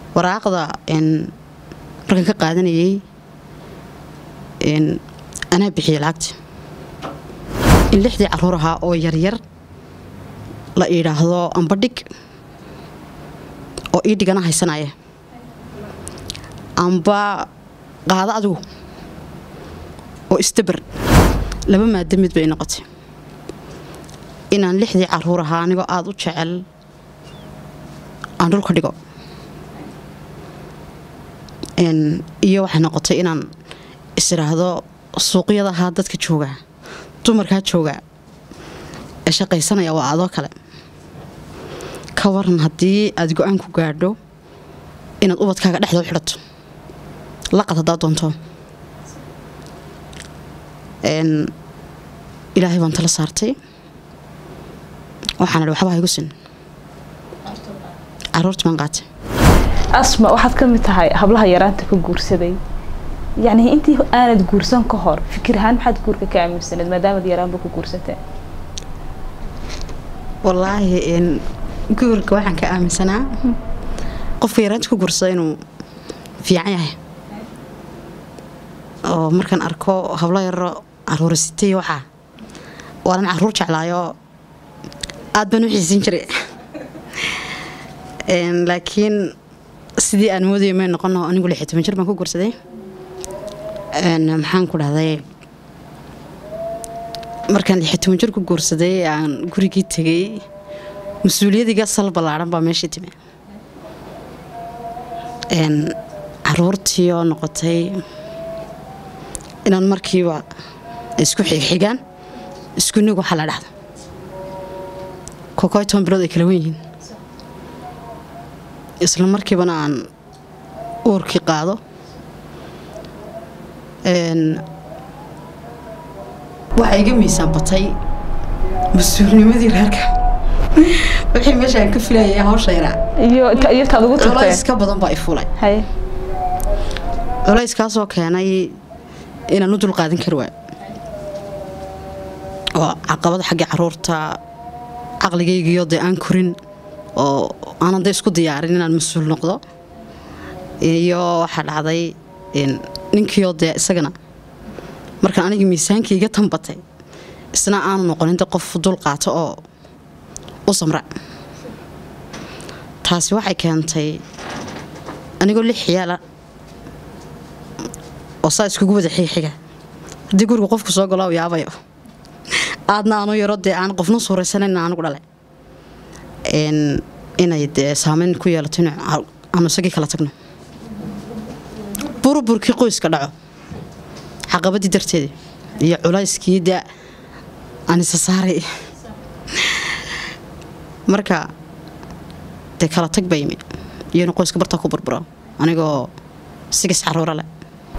waraaqda markaan ka qaadanayay anaa bixiyey lacagta in lixdii caruur ahaa oo yaryar la idhaahdo amba dhig oo ii dhigana haysanaya amba qaado adigu oo isdabar laba maada mid bay noqotay inaan lixdii caruur ahaa anigoo aada u jecel aan dhulka dhigo iyo waxay noqotay inaan isiraahdo suuqyada ahaa dadka joogaa dumarkaa joogaa ee shaqaysanaya waa adoo kale ka waran haddii aad go-aan ku gaadho inaad ubadkaaga dhexdoo xidhato laqad haddaa doonto ilaahay baan tala saartay waxaan idhi waxba haygu sin caruurta baan qaatay asma waxaad ka mid tahay hablaha yaraanta ka guursaday yacni intii aanad guursan ka hor fikir ahaan maxaad guurka ka aaminsaneed maadaamad yaraanba ku guursatee wallaahi guurka waxaan ka aaminsanaa qofka yaraanta ku guursada inuu fiican yahay oo markaan arko hablo yaro caruurisitay waxaa waanan caruur jeclaayo aad baan u xiisin jiray laakiin sidii aan moodaya may noqono anigu lix iyo toban jir baan ku guursaday maxaan ku dhahday markaan lix iyo toban jir ku guursaday aan gurigii tegay mas-uuliyadiga sal ballaaran baa meeshii timi caruurtii oo noqotay inaan markiiba isku xigxigaan isku nig waxaa la dhahda kokoy toban bilood ay kala wen yihiin isla markiibana aan uurkii qaado waxaa iga miisaan batay mas-uulnimadii reerka wixii meesha aan ka filayay hawsha yaraa iyo iyo taad ugu tagtay culays ka badan baa i fulay haye culayskaasoo keenay inaan u dulqaadan kari waayo oo caqabada xagga caruurta caqligaygiyo dee aan korin oo aanan da isku diyaarin inaan mas-uul noqdo iyo waxaa dhacday ninkiioo dee isagana markaan aniga miisaankii iga tanbatay isna aanu noqonin de qof dul qaato oo u samra taasi waxay keentay anigoo lix yaala oo saa iskugu wada xiixiga haddii guriga qofku soo galo yaabayo aadna aanu yaro dee aan qofna suuraysanan anugu dhalay inay dee saameyn ku yeelato in aanu isagii kala tagno burburkii qoyska dhaco caqabadii darteedii iyo culayskii dee aan isa saaray marka dee kala tag baa yimi iyo inu qoyska bartaa ku burburo anigoo sigis caruura leh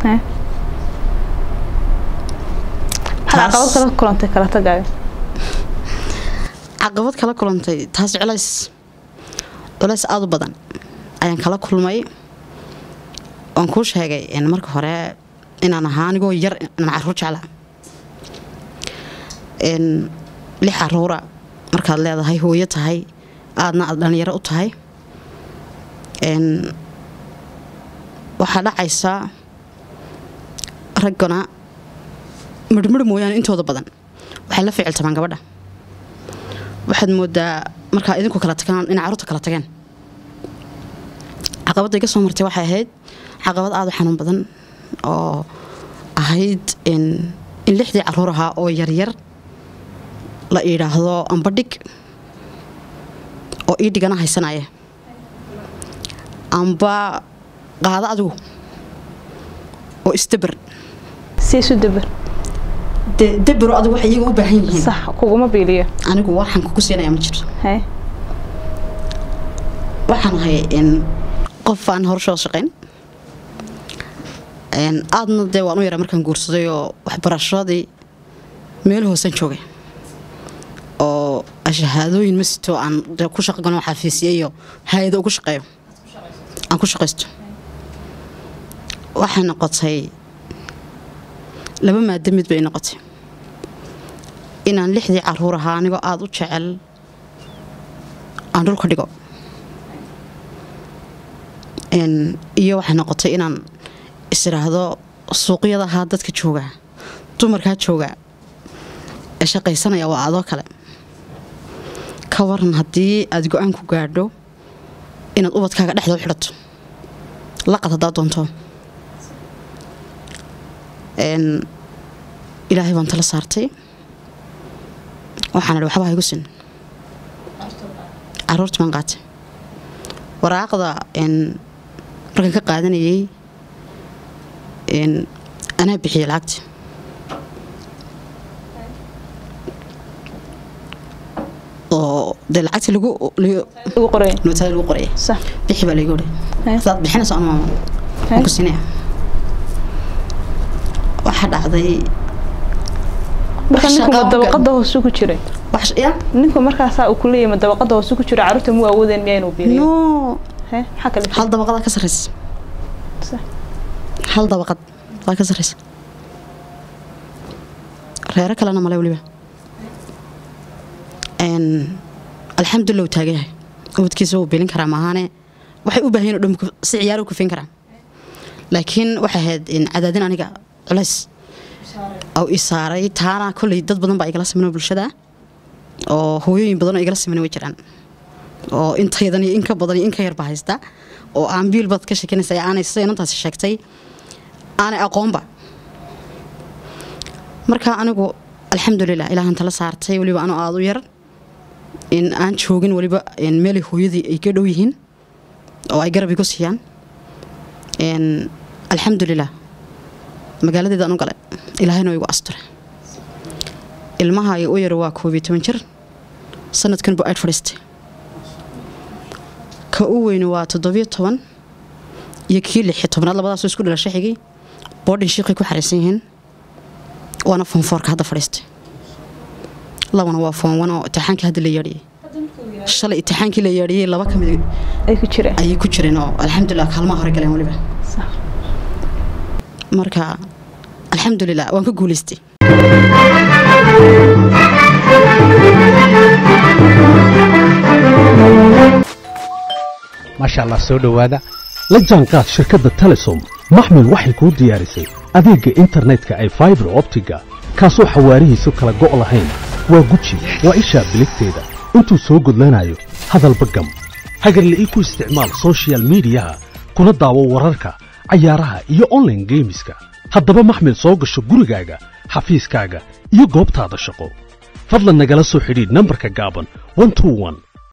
maxaad caqabad kala kulantay kala tagaayo caqabad kala kulantay taas culays culays aada u badan ayaan kala kulmay waan kuu sheegay marka hore inaan ahaa anigoo yar inaan caruur jeclaa lix caruura markaad leedahay hooyo tahay aadna aad dhallinyaro u tahay waxaa dhacaysaa raggana midhmidh mooyaane intooda badan waxay la ficiltamaan gabadha waxaad moodaa markaa idinku kala tagaan inay carruurta kala tageen caqabadda iga soo martay waxay ahayd caqabad aada u xanuun badan oo ahayd in lixdii caruur ahaa oo yaryar la idhaahdo amba dhig oo ii dhigana haysanaya amba qaado adigu oo isdabar si isu dabar dee dabaro adigu waxay iyaga u baahan yihiin sax kuguma biiliyo anigu waxaan kugu siinayaa ma jirto haye waxaan ahay qof aan horshoo shaqayn aadna dee waan u yaraa markaan guursaday oo waxbarashadii meel hoosaan joogay oo shahaadooyin ma sito aan ku shaqo galno xafiisya iyo hay-ado ugu shaqeeyo aan ku shaqaysto waxay noqotay laba maada mid bay noqotay inaan lixdii caruur ahaa anigoo aada u jecel aan dhulka dhigo Een, iyo waxay noqotay inaan isiraahdo suuqyadaha dadka jooga dumarkaa jooga ee shaqaysanaya waa adoo kale ka waran haddii aad go-aan ku gaadho inaad ubadkaaga dhexda u xidhato laqad haddaad doonto Een, ilaahay baan tala saartay waxaan idhi waxba ha igu sin caruurta baan qaatay waraaqda een, markaan ka qaadanayay een, anaa bixiyey lacagta oo dee lacagta lagu lagu- ugu qoray nootada lagu qoraya sax bixi baa laygu odhi Hee. hadaad bixinayso anuma Hee. waan ku siinaya waxaa dhacday marka wax ninku ma shaqo dabaqada hoose ku jiray wax ya ninku markaasaa uu kuleeyahay ma dabaqada hoose ku jira caruurta mu awoodeen miyaa inuu biiriyo no hee maxaa kale hal dabaqadaa ka sarreysa Sax. hal dabaqad waa ka sarreysa reero kalena male weliba Een, alxamdulilah uu taagan yahay ubadkiisa wuu bilin karaa maahaane waxay u baahan yihin oo dhan ku- si ciyaaro u kufin karaa laakiin waxay ahayd in cadaadin aniga culays oo i saaray taana kolley dad badan baa igala simanoo bulshada oo hooyooyin badan oo igala siman way jiraan oo intaydan iyo in ka badan iyo in ka yarba haysta oo aan biil baad ka sheekanaysa ee aanay sida inantaasi sheegtay aanay aqoonba marka anigu alxamdulilah ilaahan tala saartay weliba anoo aada u yar in aan joogin weliba in meelay hooyadii ay ka dhow yihiin oo ay garab igu siiyaan Een, alxamdulilah magaaladeeda aan u galay ilaahayna waa igu asture ilmaha u yar waa koob iyo toban jir sanadkan bu ayd fadhiistay ka u weyni waa toddobiyo toban iyo kii lix iyo tobnaad labadaasoo isku dhalasha xigay boodhin shiiqay ku xariisan yihiin waana foonfoorka hadda fadhiistay labana waa foon wan oo itixaankii hadda la yeedhiyey shalay itixaankii la yeedhiyey laba ka mid ay ku jireen ayay ku jireen oo alxamdulilah kaalmaha hore galeen weliba sax marka alxamdulilah waan ka guulaystay maasha allah soo dhowaada la jaanqaad shirkadda telesom maxmil waxay kuu diyaarisay adeegga internetka ay faibar optiga kaasoo xawaarihiisu kala go' lahayn waa guji waa ishaa biligteeda intuu soo gudlanayo hadalba gam hagarle ii ku isticmaal soshiyal miidiyaha kuna daawo wararka cayaaraha iyo online geemiska haddaba maxmil soo gasho gurigaaga xafiiskaaga iyo goobtaada shaqo fadlan nagala soo xidhiidh nambarka gaaban 121